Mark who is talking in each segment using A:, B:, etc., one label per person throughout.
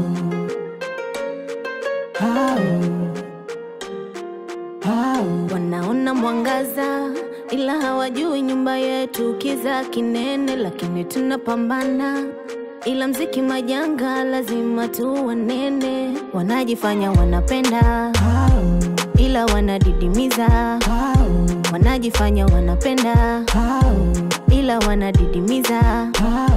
A: Wanaona mwangaza ila hawajui nyumba yetu kiza kinene, lakini tunapambana, ila mziki majanga, lazima tu wanene. Wanajifanya wanapenda ila wanadidimiza, wanajifanya wanapenda ila wanadidimiza.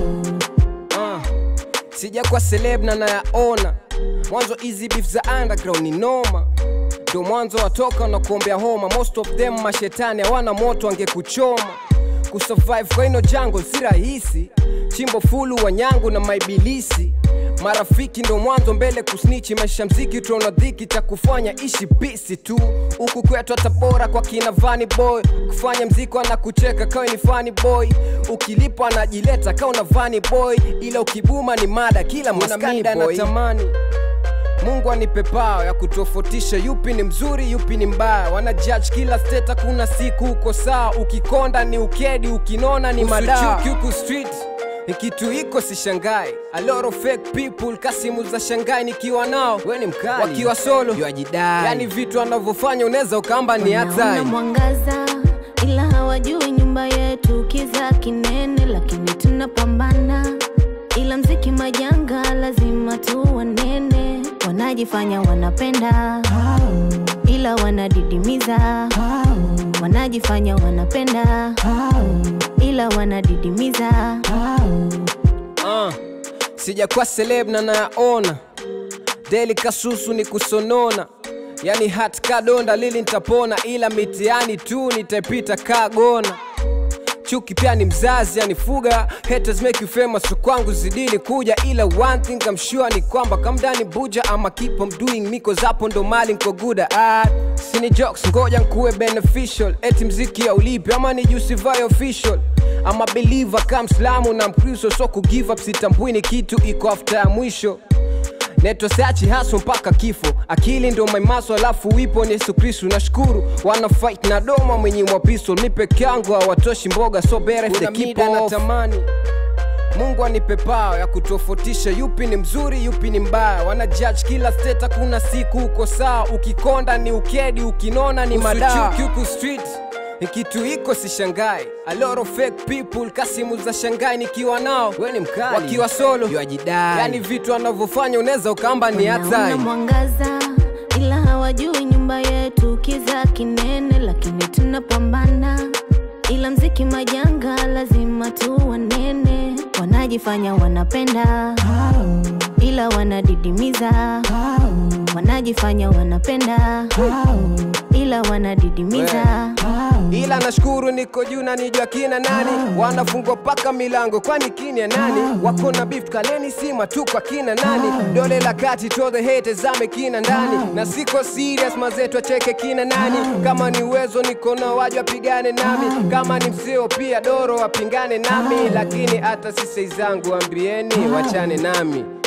B: Uh, sija kwa celeb na nayaona mwanzo hizi beef za underground ni noma ndo mwanzo watoka na kuombea homa most of them mashetani hawana moto angekuchoma kusurvive kwa ino jango si rahisi chimbo fulu wanyangu na maibilisi marafiki ndo mwanzo mbele kusnichi maisha mziki tuona dhiki cha kufanya ishi pisi tu huku kwetu hata bora kwa kina vani boy kufanya mziki anakucheka kawe ni funny boy ukilipwa anajileta kawa na vani boy ila ukibuma ni mada kila maskanda anatamani mungu anipe pao ya kutofautisha yupi ni mzuri yupi ni mbaya wana judge kila state kuna siku uko sawa ukikonda ni ukedi ukinona ni madaa huku street ni kitu iko sishangai a lot of fake people kasimu za shangai nikiwa nao we ni mkali wakiwa solo
C: Yuajidai.
B: yani vitu anavyofanya unaweza ukaamba ni
A: Wanaona
B: hatari
A: mwangaza ila hawajui nyumba yetu kiza kinene, lakini tunapambana, ila mziki majanga, lazima tu wanene. Wanajifanya wanapenda ila wanadidimiza, wanajifanya wanapenda ila wanadidimiza.
B: uh, sijakuwa celeb na nayaona deli kasusu ni kusonona yani hat kadonda lili nitapona ila mitiani tu nitaipita kagona chuki pia ni mzazi anifuga haters make you famous so kwangu zidini kuja ila one thing I'm sure ni kwamba kamdani buja ama keep on doing miko zapo ndo mali nko good at sini jokes ngoja nkuwe beneficial eti mziki ya ulipi ama ni jusify official ama believer kam slamu na mkristo so kugive up sitambui ni kitu iko after ya mwisho neto seachi haso mpaka kifo akili ndo maimaso alafu wipo ni yesu kristu nashukuru wana fight na doma mwenye mwa pistol mi peke yangu hawatoshi mboga so better if they
C: Kuna
B: keep
C: mida
B: off.
C: natamani.
B: mungu anipe pao ya kutofautisha yupi ni mzuri yupi ni mbaya wana judge kila state kuna siku uko sawa ukikonda ni ukedi ukinona ni madaa huku street ni kitu iko sishangai a lot of fake people kasimu za shangai nikiwa nao we ni mkali wakiwa solo
C: Yuajidai.
B: yani vitu anavyofanya unaweza ukaamba ni
A: Wanaona
B: hatari
A: mwangaza ila hawajui nyumba yetu kiza kinene, lakini tunapambana, ila mziki majanga, lazima tu wanene. Wanajifanya wanapenda ila wanadidimiza, wanajifanya wanapenda ila wanadidimiza.
B: ila nashukuru niko juu na nijua kina nani wanafungwa paka milango kwani kinia nani wako na beef kaleni sima tu kwa kina nani dole la kati to the haters zame kina ndani na siko serious mazetu acheke kina nani kama ni uwezo niko nao waje wapigane nami kama ni msio pia doro wapingane nami lakini hata sisi zangu ambieni wachane nami